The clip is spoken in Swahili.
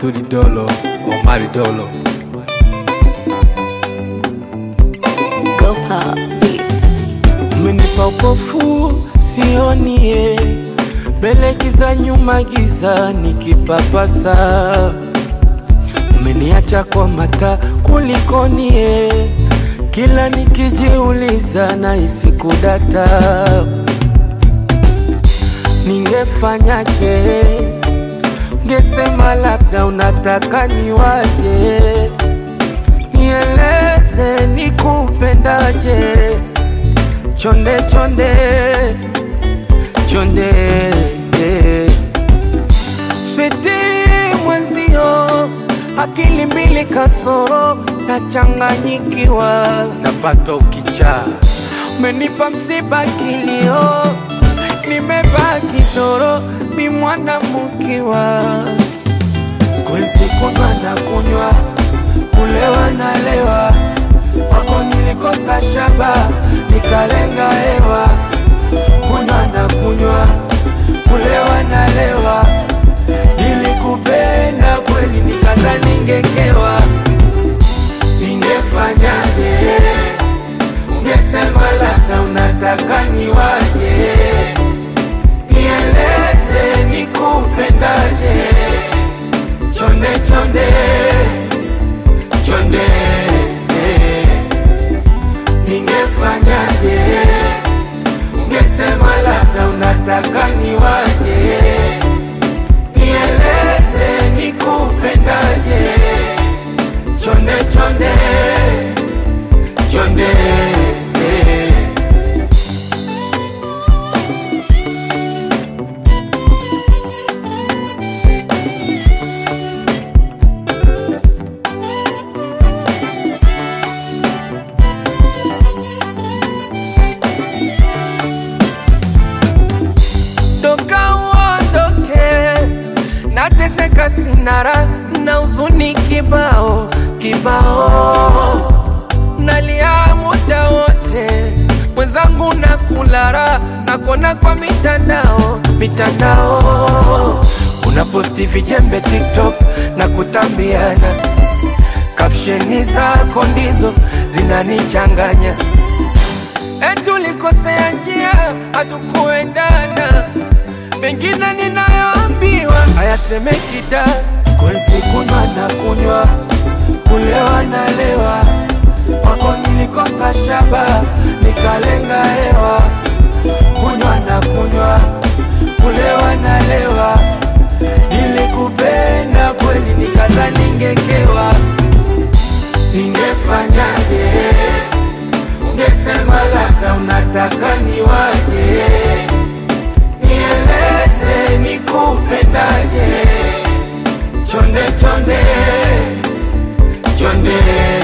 Abduli Dolo, Omari Dolo. Go pop beats. Umenipa upofu sionie, mbele giza, nyuma giza, nikipapasa. Umeniacha kwa mata kulikonie, kila nikijiuliza na isikudata. Ningefanyaje? Ngesema labda unataka niwaje, nieleze nikupendaje chonde chonde chonde switi mwenzio akili mbili kasoro nachanganyikiwa napata ukichaa umenipa msiba kilio nimebaki doro mi mwana mkiwa sikuwezi kunywa na kunywa kulewa na lewa wako nilikosa shaba nikalenga hewa kunywa na kunywa kulewa na lewa nilikupenda kweli nikata ningekewa ningefanyaje ungesema labda unataka niwaje nieleze nikupendaje chonde chonde chonde ningefanyaje ungesema labda unataka niwaje nieleze nikupendaje chonde chonde chonde toka uondoke, nateseka sinara na uzuni kibao kibao, nalia muda wote, mwenzangu na kulara nakona kwa mitandao mitandao, unaposti vijembe TikTok na kutambiana, kapsheni zako ndizo zinanichanganya etulikosea njia hatukuendana, mengine ninayoambiwa hayasemeki da. Sikuwezi kunywa na kunywa, kulewa na lewa, wako nilikosa shaba, nikalenga hewa, kunywa na kunywa, kulewa na lewa, nilikupenda kweli, nikata ningekewa, ningefanyaje? ungesema labda unataka niwaje, nieleze nikupendaje, chonde chonde chonde